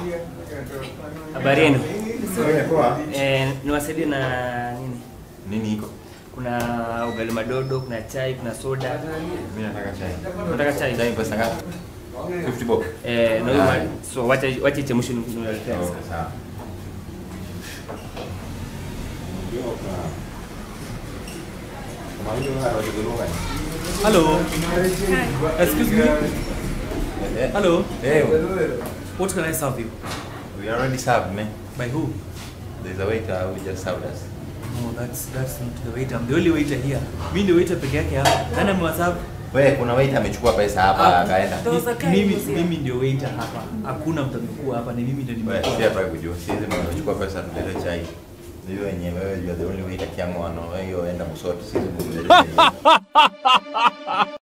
Habari yenu? Wewe poa. Eh, niwasaidie na nini? Nini iko? Kuna ugali madodo, kuna chai, kuna soda. Mimi nataka chai. Unataka chai? Chai pesa ngapi? 50 bob. Eh, na huyu ma- so wacha wacha ichemshe niwaletea. Oh, sawa. Hello. Excuse me. Eh, Hello. eh, What can I serve you? we already served, man. By who? There's a waiter who just served us. No, that's that's not the waiter. I'm the only waiter here. Mimi ndio waiter peke yake hapa. Nani amewaserve? Wewe kuna waiter amechukua pesa hapa akaenda. There was a guy Mimi who was here. mimi ndio waiter hapa. Hakuna mtu amekuwa hapa, ni mimi ndio Wewe si nimekuwa. hapa kujua. Sisi tumechukua pesa tulete chai. Ndio wenyewe wewe you are the only waiter kiamo ano. Wewe hiyo enda msoto sisi tumlete chai.